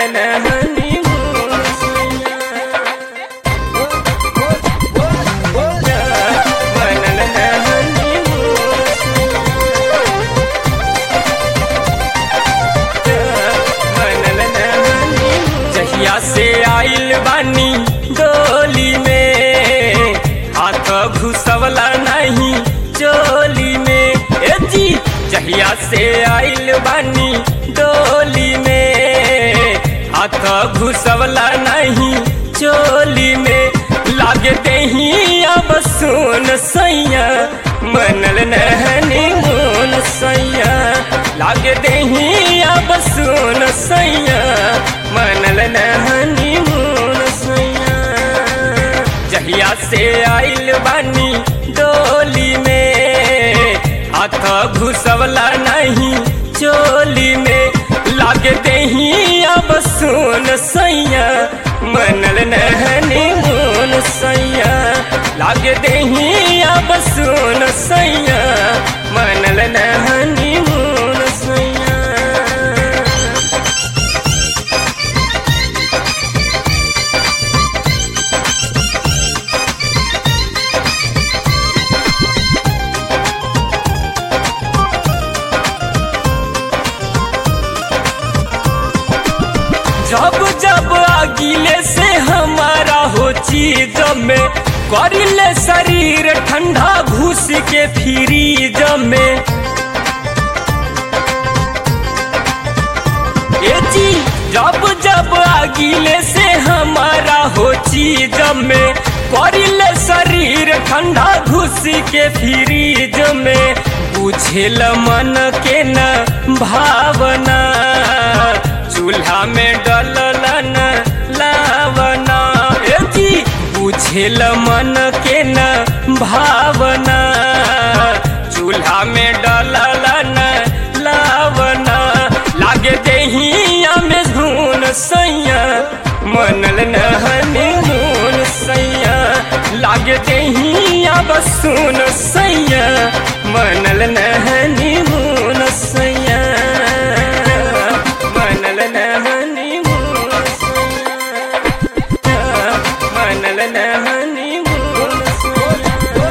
नहनी मनल नहनी मनल नहनी जहिया से आइल बानी डोली में हाथ घुसवला नहीं चोली में ए जी जहिया से आइल बानी डोली में हाथ घुसवला नहीं चोली में लागे दही अब सुन सैया मनल नहनी मोन सैया लागे दही अब सुन सैया मनल नहनी मोन सैया जहिया से आइल बानी डोली में हाथ घुसवला नहीं चोली में लागे दही अब सुन सैया मनल नहनी मोन सैया लागे दही अब सुन सैया मनल नहनी मोन सैया जब जब आगिले से हमारा हो चीज में करिले शरीर ठंडा घुस के फ्रीज में ए जी जब जब आगिले से हमारा हो चीज में करिले शरीर ठंडा घुस के फ्रीज में बुझेल मन के न भावना चूल्हा में डललन लावना ए जी बुझेल मन के न भावना चूल्हा में डललन लावना लागे दहिया में झून सैया मनल नहनी मून सैया लागे दहिया बसून सैया मनल नहनी मून सैया मनल नहनी मून सैया मनल नहनी मून सैया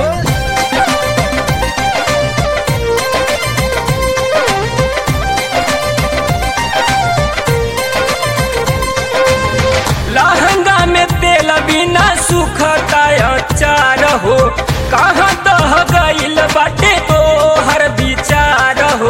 लहंगा में तेल बिना सुखता चार हो कहाँ दह गईल बाटे तो हर विचार हो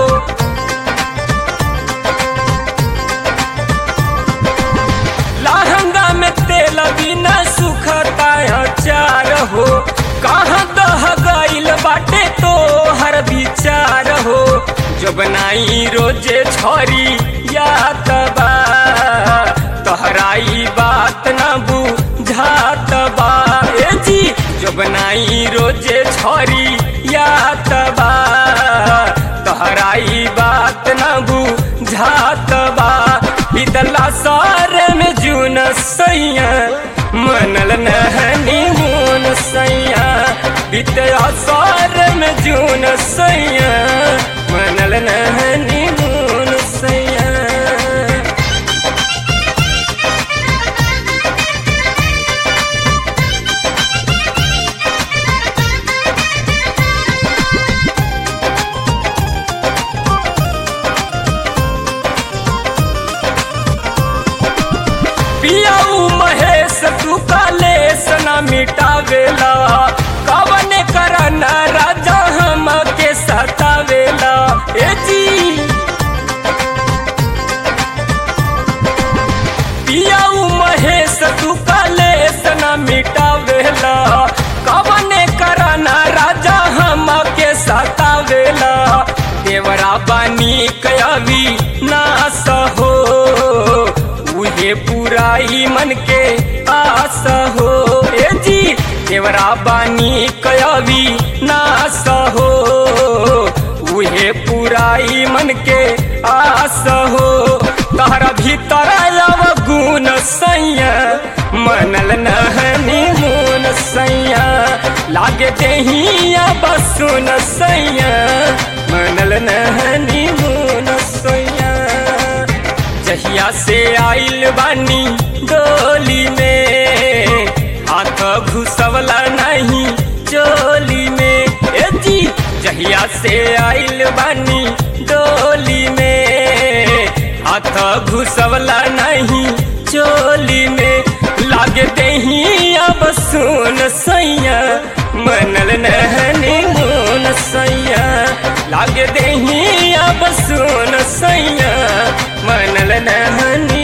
लहंगा में तेल बिना सुखता चार हो कहाँ दह गईल बाटे तो हर विचार हो जो बनाई रोजे छोरी या तबा तोहराई बात न बुझात बा ए जी जो बनाई रोजे छोरी या तबा तोहराई बात न बुझात बा इदला सार में जून सैया मनल नहनी मून सैया बितया सार में जून सैया मनल नहनी मून सैया पियाऊ महेश तू काले सना मिटावेला कवन करन राजा हम के सतावेला ए जी पियाऊ महेश तू काले सना मिटावेला कवन करन राजा हम के सतावेला देवरा बानी कयावी नास हो उहे पुराई मन के आस हो ए जी देवरा बानी कयावी नास हो उहे पुराई मन के आस हो तहरा भीतर लव गुण सैया मनल नहनी मून सैया लागे देहिया बसुन सैया मनल नहनी मून सैया जहिया से आइल बानी डोली में हाथ घुसवला नहीं चोली में ए जी जहिया से आइल बानी डोली में हाथ घुसवला नहीं चोली में लागे दही अब सुन सैया मनल नहनी मुन सैया लागे दही अब सुन सैया मनल नहनी